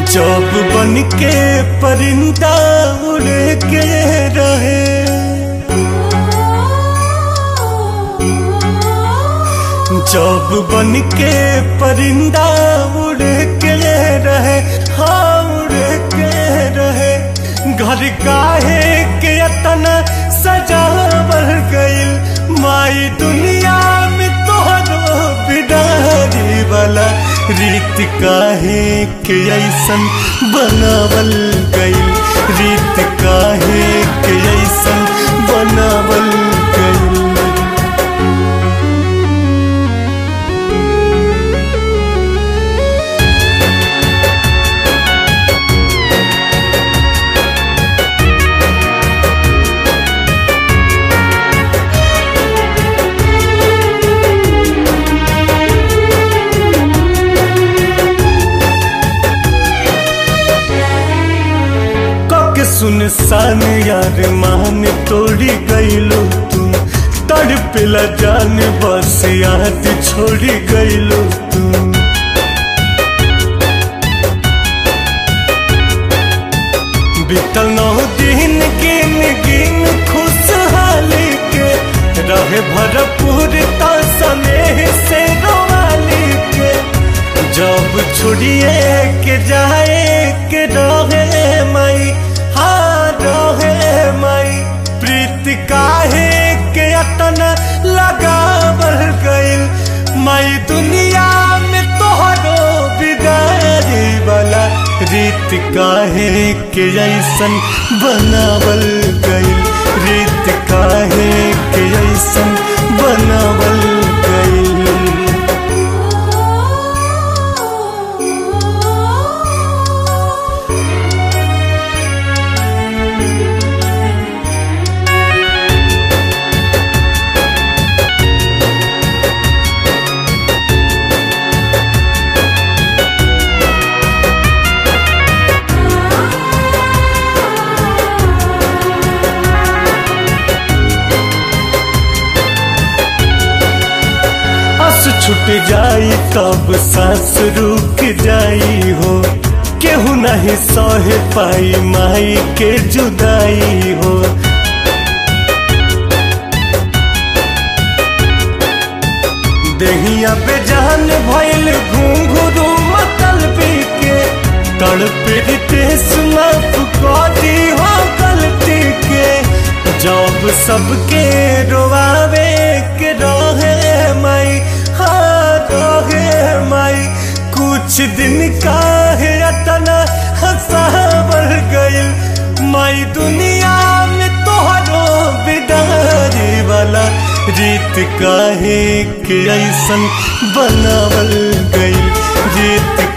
जब बन के परिंदा उड़ के रहे जब बन के परिंदा उड़ के रहे हाँ उड़ के रहे घर काहे के अतना सजावल गइल माई दुनिया में तोहरो बिडारी वाला रीत काहे के ऐसन बनावल गइल रीत काहे के ऐसन बनावल गइल कक सुनसान यार मान तोड़ी गईलो तू तड़पिला जान बस याद छोड़ी गईलो तू बीतल नौ दिन गिन गिन खुशहाली के रहे भरपूर स्नेह से रोवाली के जब छोड़िए के जाए के रहे माई हाँ रहे माई प्रीत काहे के अतना लगावल गइल माई दुनिया में तोहरो बिगाड़ी वाला रीत काहे के ऐसन बनावल गइल रीत काहे के ऐसन बनावल गइल आस छूट जाई तब सांस रुक जाई हो केहू नहीं सह पाई माई के जुदाई हो देहिया पे जान भइल घुंघरू मतल के तड़पे रितेश माफ करी हो गलती के जब सबके रोवावे के रहे माई हाँ रहे माई कुछ दिन का है अतना हंसावर गइल माई दुनिया में तोहरो बिदारी वाला रीत काहे के ऐसन बनावल गइल रीत